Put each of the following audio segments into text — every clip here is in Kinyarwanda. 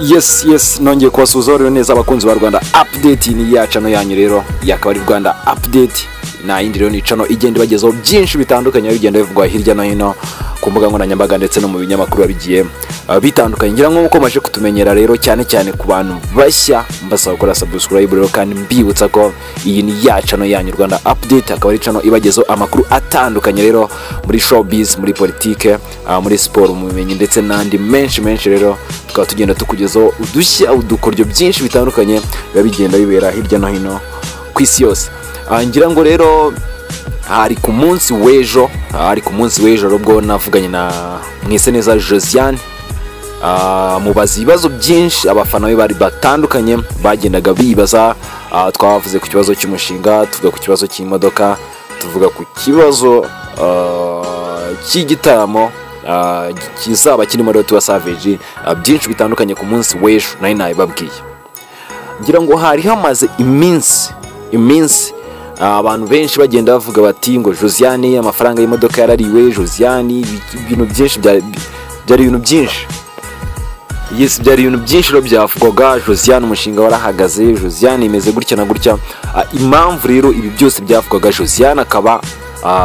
yes yes nongeye kubasuhuza neza abakunzi ba rwanda apudeti ni ya cano yanyu rero yakaba ari rwanda apudeti nta yindi rero ni cano igenda ibagezaho byinshi bitandukanye bigenda bivugwa hirya no hino ku mbuga nkoranyambaga ndetse no mu binyamakuru bigiye bitandukanye ngira ngo uko maje kutumenyera rero cyane cyane ku bantu bashya mbasaba gukora sabusikarayibu rero kandi mbibutsa ko iyi ni ya cano yanyu rwanda apudeti akaba ari cano ibagezaho amakuru atandukanye rero muri showbiz muri politike muri siporo mu bumenyi ndetse n'andi menshi menshi rero tukaba tugenda tukugezaho udushya udukoryo byinshi bitandukanye biba bigenda bibera hirya no hino ku isi yose ngira ngo rero hari ku munsi w'ejo hari ku munsi w'ejo ubwo navuganye na mwiseneza josiane mubaza ibibazo byinshi abafana be bari batandukanye bagendaga bibaza twavuze ku kibazo cy'umushinga tuvuga ku kibazo cy'imodoka tuvuga ku kibazo cy'igitaramo kizaba kirimo rero tuba saveji byinshi bitandukanye ku munsi w'ejo nayo nabibabwiye ngira ngo hari hamaze iminsi iminsi abantu benshi bagenda bavuga bati ngo josiane amafaranga y'imodoka yarariwe josiane ibintu byinshi byari ibintu byinshi yesi byari ibintu byinshi rero byavugwaga josiane umushinga warahagaze josiane imeze gutya na gutya impamvu rero ibi byose byavugwaga josiane akaba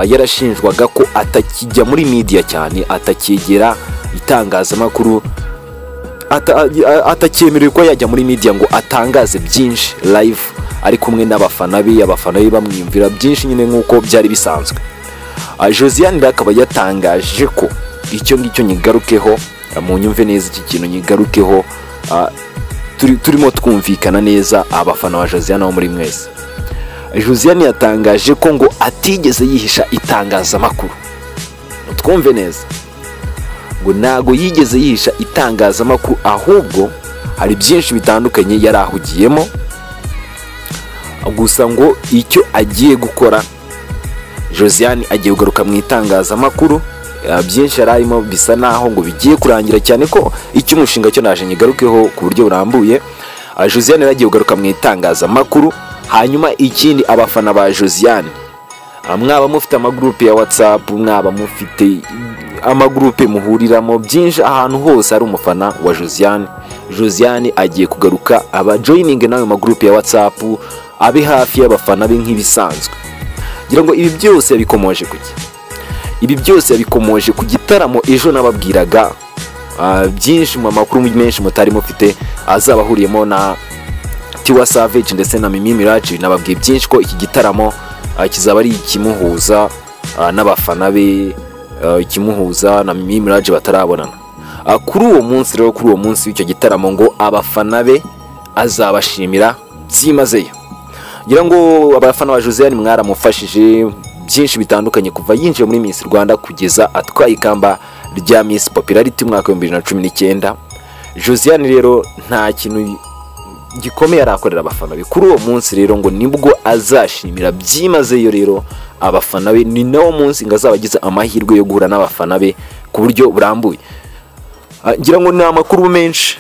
yarashinjwaga ko atakijya muri midiya cyane atakegera itangazamakuru atakemerewe ko yajya muri midiya ngo atangaze byinshi live ari kumwe n'abafana be abafana be bamwiyumvira byinshi nyine nk'uko byari bisanzwe josiane akaba yatangaje ko icyo ngicyo nyigarukeho mu nyumve neza iki kintu nyigarukeho turimo twumvikana neza abafana ba josiane bo muri mwese josiane yatangaje ko ngo atigeze yihisha itangazamakuru twumve neza ngo ntabwo yigeze yihisha itangazamakuru ahubwo hari byinshi bitandukanye yari ahugiyemo gusa ngo icyo agiye gukora josiane agiye kugaruka mu itangazamakuru byinshi yari arimo bisa naho ngo bigiye kurangira cyane ko icy'umushinga cyo naje nyigarukeho ku buryo burambuye josiane yari agiye kugaruka mu itangazamakuru hanyuma ikindi abafana ba josiane mwaba mufite amagurupe ya watsapu mwaba mufite amagurupe muhuriramo byinshi ahantu hose hari umufana wa josiane josiane agiye kugaruka aba joyininge n'ayo magurupe ya watsapu abe hafi y'abafana be nk'ibisanzwe ngira ngo ibi byose yabikomoje kuki ibi byose yabikomoje ku gitaramo ejo nababwiraga byinshi mu makuru menshi mutari mufite azaba ahuriyemo na tiwa savage ndetse na mimi miraci nababwiye byinshi ko iki gitaramo kizaba ari ikimuhuza n'abafana be ikimuhuza na mimi miraci batarabonana kuri uwo munsi rero kuri uwo munsi w'icyo gitaramo ngo abafana be azabashimira byimazeyo ngira ngo abafana ba josiane mwaramufashije byinshi bitandukanye kuva yinjiye muri Miss rwanda kugeza atwaye ikamba rya Miss popularity umwaka w'ibihumbi bibiri na cumi n'icyenda josiane rero nta kintu gikomeye arakorera abafana be kuri uwo munsi rero ngo nibwo azashimira byimazeyo rero abafana be ni nawo munsi ngo azaba agize amahirwe yo guhura n'abafana be ku buryo burambuye ngira ngo ni amakuru menshi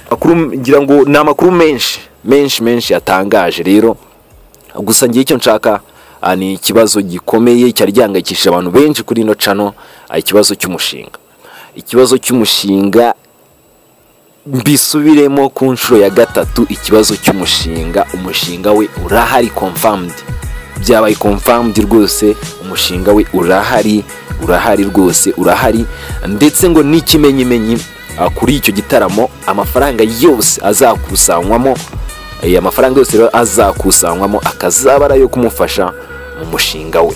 ngira ngo ni amakuru menshi menshi menshi yatangaje rero gusa ngiye icyo nshaka ni ikibazo gikomeye cyari gihangayikishije abantu benshi kuri ino cano ikibazo cy'umushinga ikibazo cy'umushinga mbisubiremo ku nshuro ya gatatu ikibazo cy'umushinga umushinga we urahari komfamudi byabaye komfamudi rwose umushinga we urahari urahari rwose urahari ndetse ngo n'ikimenyimenyi kuri icyo gitaramo amafaranga yose azakusanywamo aya mafaranga yose rero azakusanywamo akazaba ari ayo kumufasha mu mushinga we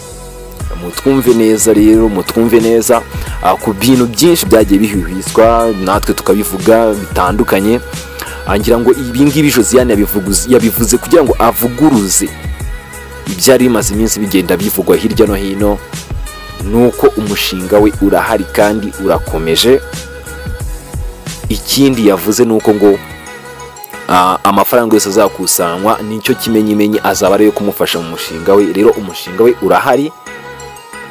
mutwumve neza rero mutwumve neza ku bintu byinshi byagiye bihuhizwa natwe tukabivuga bitandukanye ngira ngo ibingibi josiane yabivuze kugira ngo avuguruze ibyari bimaze iminsi bigenda bivugwa hirya no hino ni uko umushinga we urahari kandi urakomeje ikindi yavuze ni uko ngo amafaranga yose azakusanywa nicyo kimenyimenyi azaba ariyo kumufasha mu mushinga we rero umushinga we urahari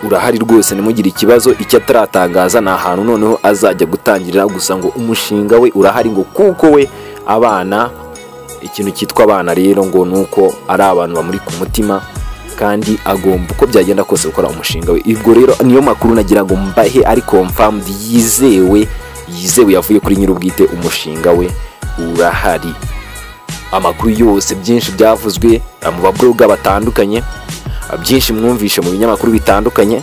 urahari rwose ntimugire ikibazo icyo ataratangaza ni ahantu noneho azajya gutangirira gusa ngo umushinga we urahari ngo kuko we abana ikintu cyitwa abana rero ngo ni uko ari abantu bamuri ku mutima kandi agomba uko byagenda kose gukora umushinga we ubwo rero niyo makuru nagira ngo mbahe ariko mfamu yizewe yizewe yavuye kuri nyir'ubwite umushinga we urahari amakuru yose byinshi byavuzwe mu babloga batandukanye byinshi mwumvishe mu binyamakuru bitandukanye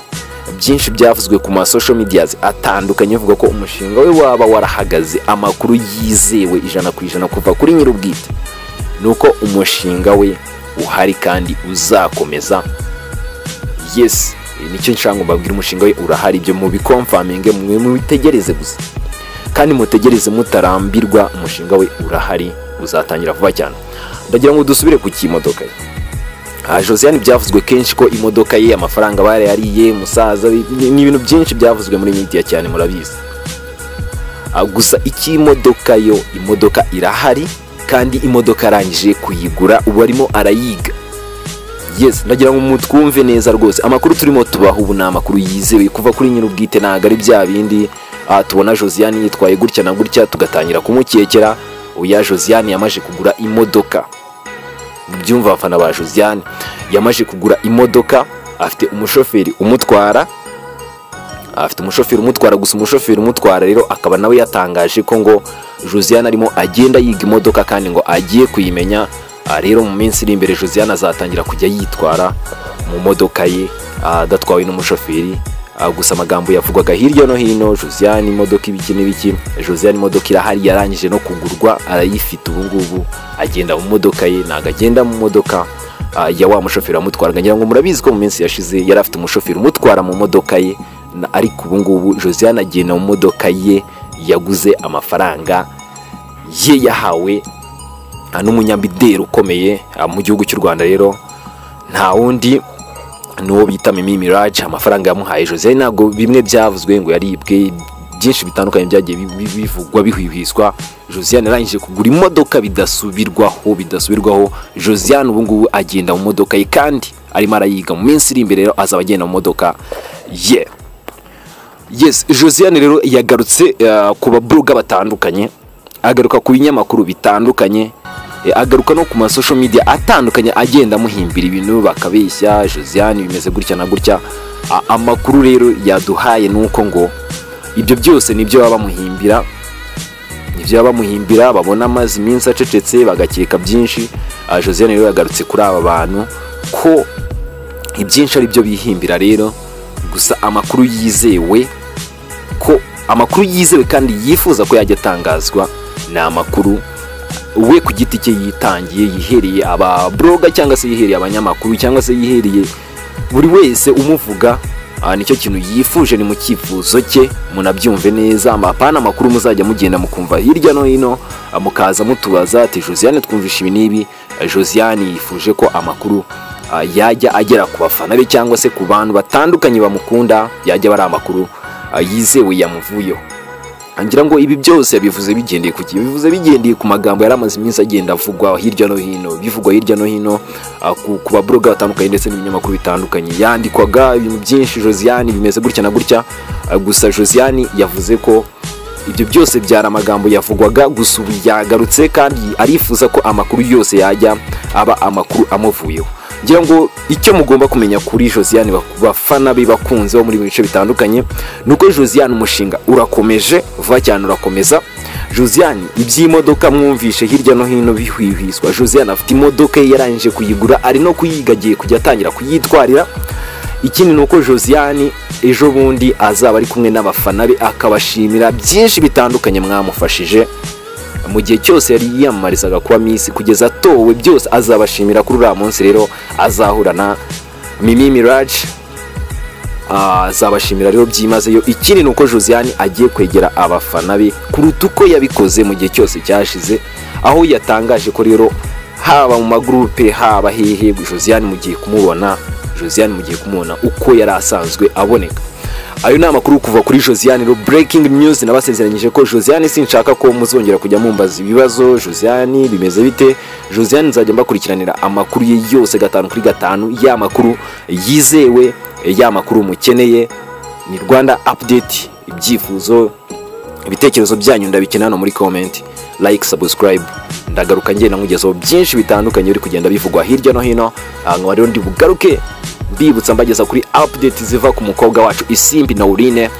byinshi byavuzwe ku ma social medias atandukanye avuga ko umushinga we waba warahagaze amakuru yizewe ijana ku ijana kuva kuri nyir'ubwite ni uko umushinga we uhari kandi uzakomeza yes nicyo nshaka ngo mbabwire umushinga we urahari ibyo mu bikomfaminge mwe mubitegereze gusa kandi mutegereze mutarambirwa umushinga we urahari uzatangira vuba cyane ndagira ngo dusubire ku cy'imodoka ye aha josiane byavuzwe kenshi ko imodoka ye amafaranga barayariye musaza ni ibintu byinshi byavuzwe muri media cyane murabizi Ah, gusa icy'imodoka yo imodoka irahari kandi imodoka arangije kuyigura ubu arimo arayiga yes ndagira ngo mutwumve neza rwose amakuru turimo tubaha ubu ni amakuru yizewe kuva kuri nyir'ubwite ntabwo ari bya bindi ah, tubona josiane yitwaye gutya na gutya tugatangira kumukekera oya josiane yamaze kugura imodoka byumva abafana ba josiane yamaze kugura imodoka afite umushoferi umutwara afite umushoferi umutwara gusa umushoferi umutwara rero akaba nawe yatangaje ko ngo josiane arimo agenda yiga imodoka kandi ngo agiye kuyimenya Ah, rero mu minsi iri imbere josiane azatangira kujya yitwara mu modoka ye ah, adatwawe n'umushoferi Ah, gusa amagambo yavugwaga hirya no hino josiane imodoka ibiki n'ibiki josiane imodoka irahari yarangije no kugurwa arayifite ubu ngubu agenda mu modoka ye ntabwo agenda mu modoka ah, ya wa mushoferi wamutwaraga ngira ngo murabizi ko mu minsi yashize yari afite umushoferi umutwara mu modoka ye na- ariko ubu ngubu josiane agenda mu modoka ye yaguze amafaranga ye yahawe ah, n'umunyamideli ukomeye ah, mu gihugu cy'u rwanda rero nta wundi n'uwo bita Mimi Mirage amafaranga yamuhaye Jose ntabwo bimwe byavuzwe ngo yaribwe byinshi bitandukanye byagiye bi- bi- bivugwa bihwihwiswa Josiane yarangije kugura imodoka bidasubirwaho bidasubirwaho Josiane ubu ngubu agenda mu modoka ye kandi arimo arayiga mu minsi iri imbere rero azaba agenda mu modoka ye yes Josiane rero yagarutse eh, ku babloga batandukanye agaruka ku binyamakuru bitandukanye eh, agaruka no ku ma social media atandukanye agenda amuhimbira ibintu bakabeshya Josiane bimeze gutya na gutya A- amakuru rero yaduhaye nuko ngo ibyo byose nibyo baba bamuhimbira nibyo baba bamuhimbira babona amazi iminsi acecetse bagakeka byinshi Ah, Josiane rero yagarutse kuri aba bantu ko ibyinshi ari byo bihimbira rero gusa amakuru yizewe ko amakuru yizewe kandi yifuza ko yajya atangazwa ni amakuru we ku giti cye yitangiye yihereye ababloga cyangwa se yihereye abanyamakuru cyangwa se yihereye buri wese umuvuga ah, nicyo kintu yifuje ni mu cyifuzo cye munabyumve neza amapana amakuru muzajya mugenda mukumva hirya no hino ah, mukaza mutubaza ati josiane twumvishe ibi n'ibi Ah, josiane yifuje ko amakuru ah, yajya agera ku bafana be cyangwa se ku bantu batandukanye bamukunda yajya bari amakuru ah, yizewe yamuvuyeho ngira ngo ibi byose bivuze bigendeye ku gihe bivuze bigendeye ku magambo yari amaze iminsi agenda avugwa hirya no hino bivugwa hirya no hino ah, ku, ku babloga batandukanye ndetse n'ibinyamakuru bitandukanye yandikwaga ibintu byinshi josiane bimeze gutya na gutya Ah, gusa josiane yavuze ko ibyo byose byari amagambo yavugwaga gusa ubu yagarutse kandi arifuza ko amakuru yose yajya aba amakuru amuvuyeho ngira ngo icyo mugomba kumenya kuri josiane bak- bafana be bakunze bo muri bice bitandukanye ni uko josiane umushinga urakomeje vuba cyane urakomeza josiane iby'imodoka mwumvishe hirya no hino bihwihwiswa josiane afite imodoka ye yarangije kuyigura ari no kuyiga agiye kujya atangira kuyitwarira ikindi ni uko josiane ejo bundi azaba ari kumwe n'abafana be akabashimira byinshi bitandukanye mwamufashije mu gihe cyose yari yiyamamarizaga kuba minsi kugeza atowe byose azabashimira kuri uriya munsi rero azahura na mimi miraje Ah, azabashimira rero byimazeyo ikindi ni uko josiane agiye kwegera abafana be kuruta uko yabikoze mu gihe cyose cyashize aho yatangaje ko rero haba mu magurupe haba hehe josiane mugiye kumubona josiane mugiye kumubona uko yari asanzwe aboneka ayo ni amakuru kuva kuri josiane rero breaking news nabasezeranyije ko josiane sinshaka ko muzongera kujya mumbaza ibibazo josiane bimeze bite josiane nzajya mbakurikiranira amakuru ye yose gatanu kuri gatanu ya makuru yizewe ya makuru mukeneye ni rwanda update ibyifuzo ibitekerezo byanyu ndabikina hano muri comment like subscribe ndagaruka ngenda nkugezaho byinshi bitandukanye biri kugenda bivugwa hirya no hino Ah, nkaba rero ndi bugaruke mbibutsa mbageza kuri update ziva ku mukobwa wacu isimbi naurine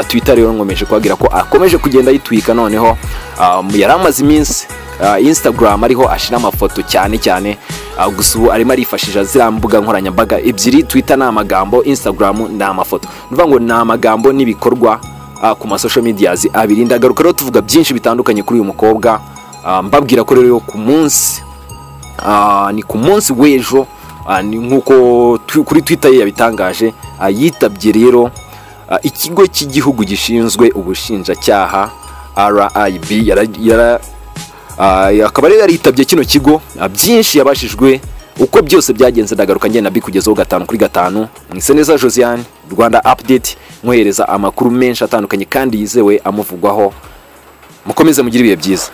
twitter rero nkomeje kubabwira ko akomeje kugenda ayitwika noneho Ah, yari amaze iminsi ah, instagram ariho ashyira amafoto cyane cyane ah, gusa ubu arimo arifashisha ziriya mbuga nkoranyambaga ebyiri twitter ni amagambo instagram ni amafoto ni ukuvuga ngo ni amagambo n'ibikorwa ah, ku masosho mediyazi abiri ndagaruka rero tuvuga byinshi bitandukanye kuri uyu mukobwa ah, mbabwira ko rero ku munsi Ah, ni ku munsi w'ejo ah, ni nk'uko tu- kuri twitter ye yabitangaje ah, yitabye rero ah, ikigo cy'igihugu gishinzwe ubushinjacyaha rib yara- yara- ah, akaba rero yaritabye kino kigo ah, byinshi yabashijwe uko byose byagenze ndagaruka ngenda bikugezaho gatanu kuri gatanu mwise neza josiane rwanda update mwohereza amakuru menshi atandukanye kandi yizewe amuvugwaho mukomeze mugire ibihe byiza